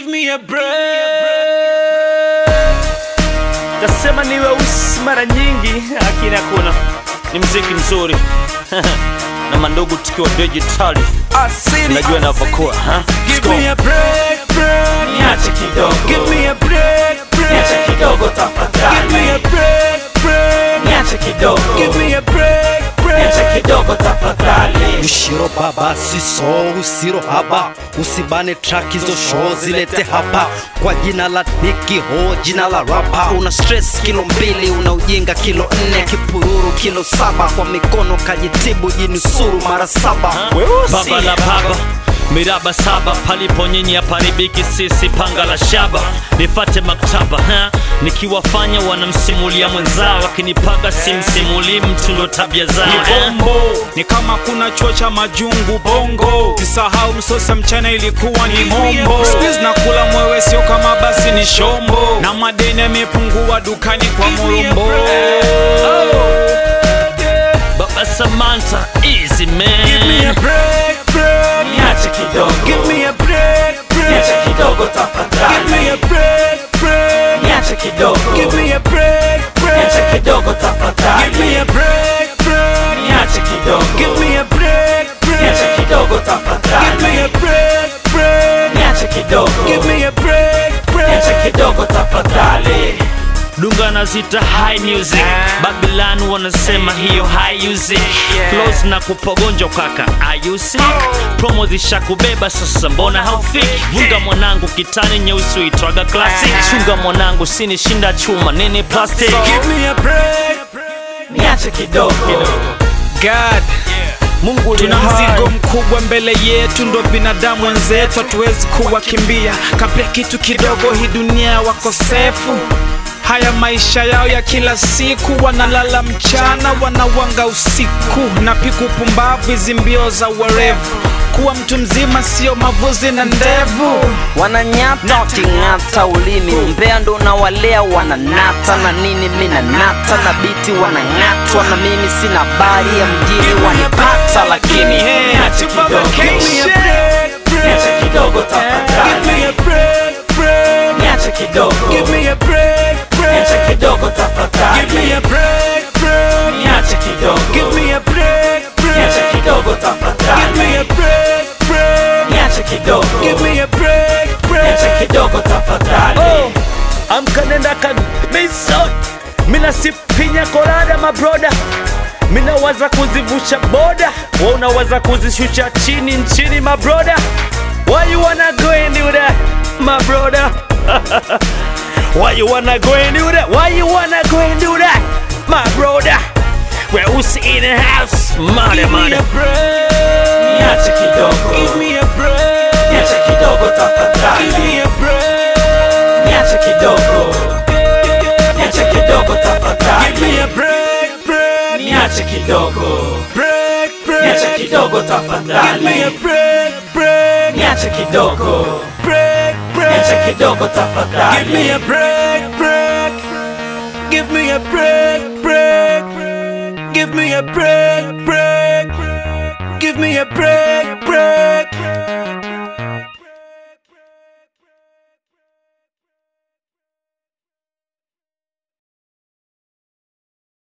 Give me a break. Tasema ni weusi mara nyingi, lakini hakuna, ni mziki mzuri na mandugu tukiwa digitali, unajua inavyokuwa ha? Let's Give go. me a break, break. Niache kidogo, Give me a break, niache break. kidogo Give me tafadhali, a break, break. niache kidogo, Give me a break, niache break. kidogo tafadhali. Ushiro baba siso usiro haba usibane track hizo show zilete hapa kwa jina la Nicky Ho jina la rapa una stress kilo mbili una ujinga kilo nne kipururu kilo saba kwa mikono kajitibu jinusuru mara saba Weusi. baba la baba miraba saba palipo nyinyi haparibiki sisi panga la shaba nifate maktaba ha? nikiwafanya wanamsimulia mwenzao akinipaga simsimulii mtu ndo tabia zao Ni ha? bombo ni kama kuna chuo cha majungu bongo sisahau msosa mchana ilikuwa ni mombo Squeeze na kula mwewe sio kama basi ni shombo na madeni yamepungua dukani kwa morombo baba samanta easy Give me a man break, break. Niache kidogo, Give me a break, niache break. kidogo Give me tafadhali, a break, break. niache kidogo, Give me a break, niache break. kidogo Give me tafadhali, a break, break. niache kidogo, Give me a break, niache break. kidogo Give me tafadhali, a break, break. niache kidogo, Give me a break, niache break. kidogo tafadhali. dunga nazita high music babylon wanasema hiyo high music flows na kupogonja kaka are you sick promo zishakubeba sasa mbona haufiki vunga mwanangu kitani nyeusi uitwaga classic chunga mwanangu sinishinda chuma nini plastic Give me a break. Niache kidogo, God, Mungu tuna ni hai. mzigo mkubwa mbele yetu, ndo binadamu wenzetu, hatuwezi kuwakimbia. Kabla kitu kidogo, hii dunia wakosefu haya maisha yao ya kila siku, wanalala mchana, wanawanga usiku na piku pumbavu, hizi mbio za uwerevu. Kuwa mtu mzima sio mavuzi na ndevu. wananyata waking'ata ulimi umbea ndo unawalea wananata na nini mina nata na biti wanang'atwa na mimi sina habari ya mjini wanipata lakini niache kidogo, niache kidogo tafadhali, niache kidogo, niache kidogo tafadhali, niache kidogo, niache kidogo tafadhali, niache kidogo, niache kidogo tafadhali. amka nenda kabisa mina sipinya kolada mabroda mina waza kuzivusha boda wa unawaza kuzishusha chini nchini mabroda why you wanna go and do that my brother why you wanna go and do that why you wanna go and do that my brother weusi in the house mada mada Niache kidogo, niache kidogo tafadhali, niache kidogo, niache kidogo tafadhali, niache kidogo, niache kidogo tafadhali, niache kidogo, niache kidogo tafadhali. Give me a break, break. Give me a break, break. Give me a break, break. Give me a break, break.